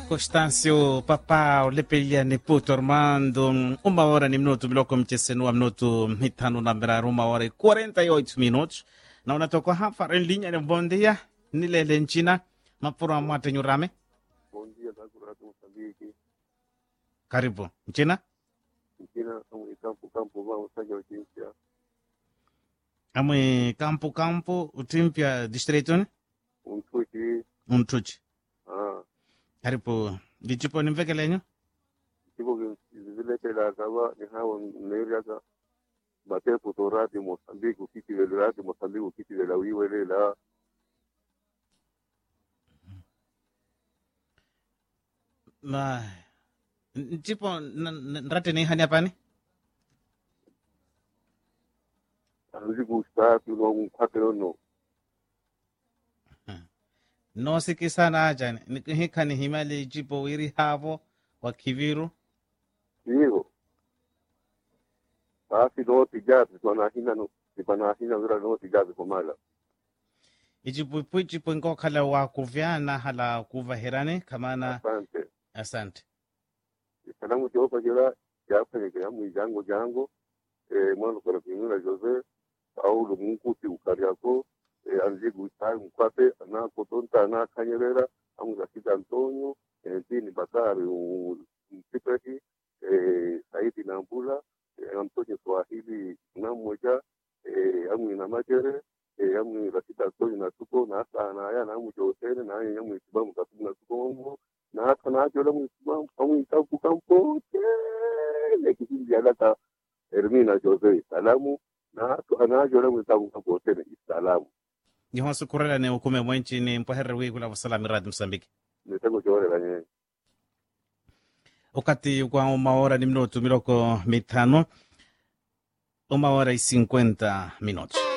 Constâncio Papau Lepeliane Puto Armando uma hora ni minuto biloko mchesenua minuto mitano na miraru uma hora e 48 minutos na unatoka hapa em linha ni bom dia nilele nchina mapura mwate nyurame Bom dia, Nakurata Moçambique. karibu nchina Mchina, estamos em campo, campo, vamos, seja audiência. amwe campo campo utimpya district Um chute, umthuchi ah, karibu lichipo nimvekelenyo tipo que vile que la acaba, ni hawa mneri aka, bate putorati Moçambique, o kiti de rati Moçambique, o kiti de la wiwele la, ma nchipo nrate ni hani apani anzi gustati, no, un quatro no. nosikisana ajani hikani himali jipo wiri havo wa kiviru Digo, basi no tijazi, panahina no, si panahina vira no tijazi komala. ijipuipu jipo nkokhala wa kuvyana hala kuvahirani kamana Asante. asante Salamu Jehova jela, jafanya kaya mwijango jango, eh, mwana kwa kimuna Jose, Paulo Munguti ukariako, eh, anzi gustai mkwate, ana kotonta, ana kanyerera, amu Rashid Antonio, eh, Dini Bakari, Mtipeki, eh, Saidi Nambula, eh, Antonio Swahili Namoja, eh, amu Inamajere, eh, amu Rashid Antonio Natuko, na asa anaya, na amu Josene, na amu Yamu Isibamu Katubu Natuko Mungu, na hata na hata ulamu Isibamu, amu Itabu Kampote, nekipindi alaka Hermina Jose, salamu, na hata anajo ulamu Itabu Kampote, salamu. ihonsu kurela ni ukume mwenchi ni mpoherre wikula vasalami radi msambiki Nitako chore la nye. ukati kwa umaora ni minutu miloko mitano umaora y 50 minutos